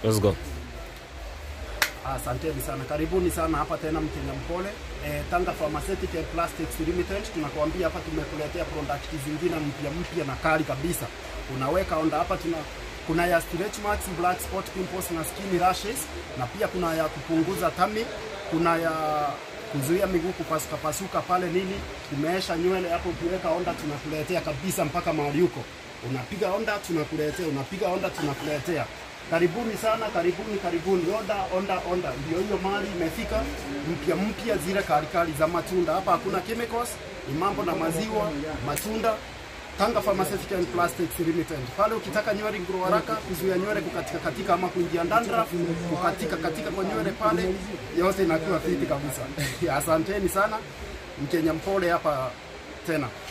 Let's go. Asanteni sana, karibuni sana hapa tena Mkenya Mpole. E, Tanga Pharmaceutical and Plastics Limited tunakuambia hapa tumekuletea product zingine mpya mpya na kali kabisa. Unaweka onda hapa tuna kuna ya stretch marks, black spot pimples na skin rashes na pia kuna ya kupunguza tami, kuna ya kuzuia miguu kupasuka pasuka pale nini, umeesha nywele hapo, ukiweka onda tunakuletea kabisa mpaka mahali huko. Unapiga onda tunakuletea, unapiga onda tunakuletea. Karibuni sana, karibuni, karibuni. Onda, onda, onda, ndio hiyo mali imefika mpya mpya, zile kalikali za matunda. Hapa hakuna chemicals, ni mambo na maziwa, matunda. Tanga Pharmaceutical and Plastics Limited. Pale ukitaka nywele grow haraka, kuzuia nywele kukatika katika ama kuingia dandruff, kukatika katika kwa nywele pale, yote inakuwa fiti kabisa. Asanteni sana, Mkenya Mpole hapa tena.